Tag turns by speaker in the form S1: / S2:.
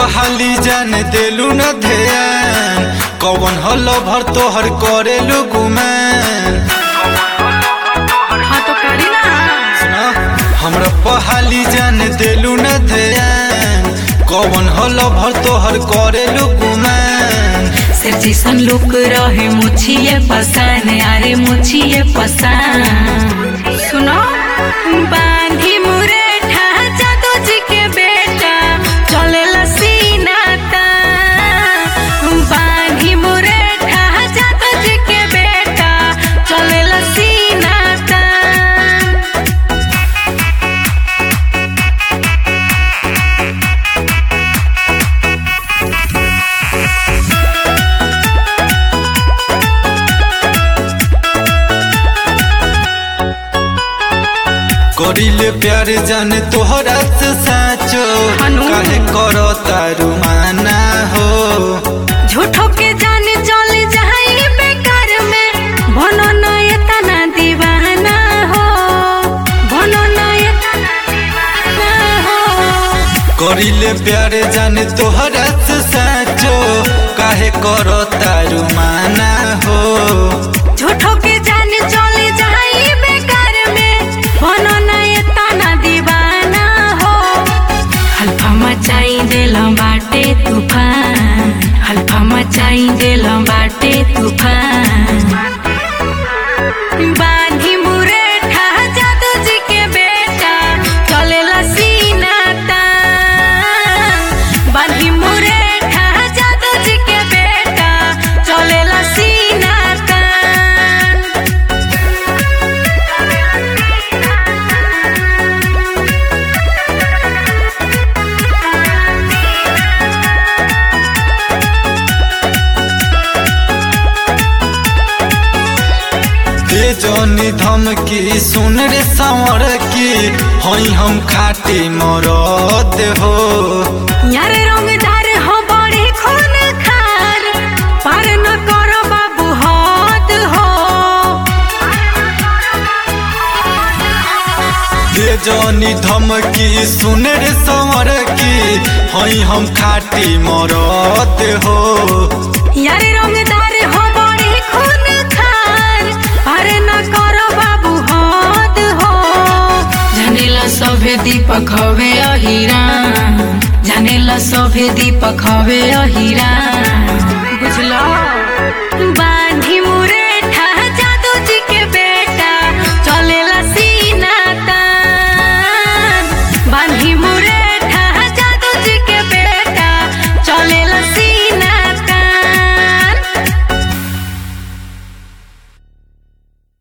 S1: पहाली जान देलू न ध्यान कौन हल भर तोहर करेलू गुमान
S2: हाँ तो करी ना
S1: सुना हमरा पहाली जान देलू न ध्यान कौन हल भर तोहर करेलू गुमान
S2: सिर जैसन लुक रहे मुछिए पसान अरे मुछिए पसान सुनो बांधी मुरेठा जादू जी के बेटा चले सीना तान बांधी मुरेठा जादू जी के बेटा चले सीना तान
S1: करिले प्यार जान तोहरा से साचो
S2: हनु।
S1: काहे करो तारू माना हो
S2: झूठो के जाने चले जाई बेकार में बनो ना ये तना दीवाना हो बनो ना ये तना दीवाना हो
S1: करिले प्यार जान तोहरा से साचो काहे करो तारू माना हो
S2: झूठो के जाने चले जाई बेकार में बनो ना ये तना दीवाना हो हल्फा मचाई देलम बाटे तूफान हल्फा मचाई देलम बाटे तूफान बांधी मुरेठा जादू जी के बेटा चलेला सीना तान बांधी मुरेठा जादू जी के बेटा चलेला सीना तान
S1: दे जनी धमकी सुन रे संवर की हई हम खाटी मरद हो
S2: यार रंगदार हो बड़े खून खार पार न करो बाबू हद हो
S1: दे जनी धमकी सुन रे संवर की हई हम खाटी मरद हो
S2: यार रंगदार हो बड़े खून खार पार न करो बाबू हद हो जानेला सभे दीपक हवे अहिरा जानेला सभे दीपक हवे अहिरा बुझलो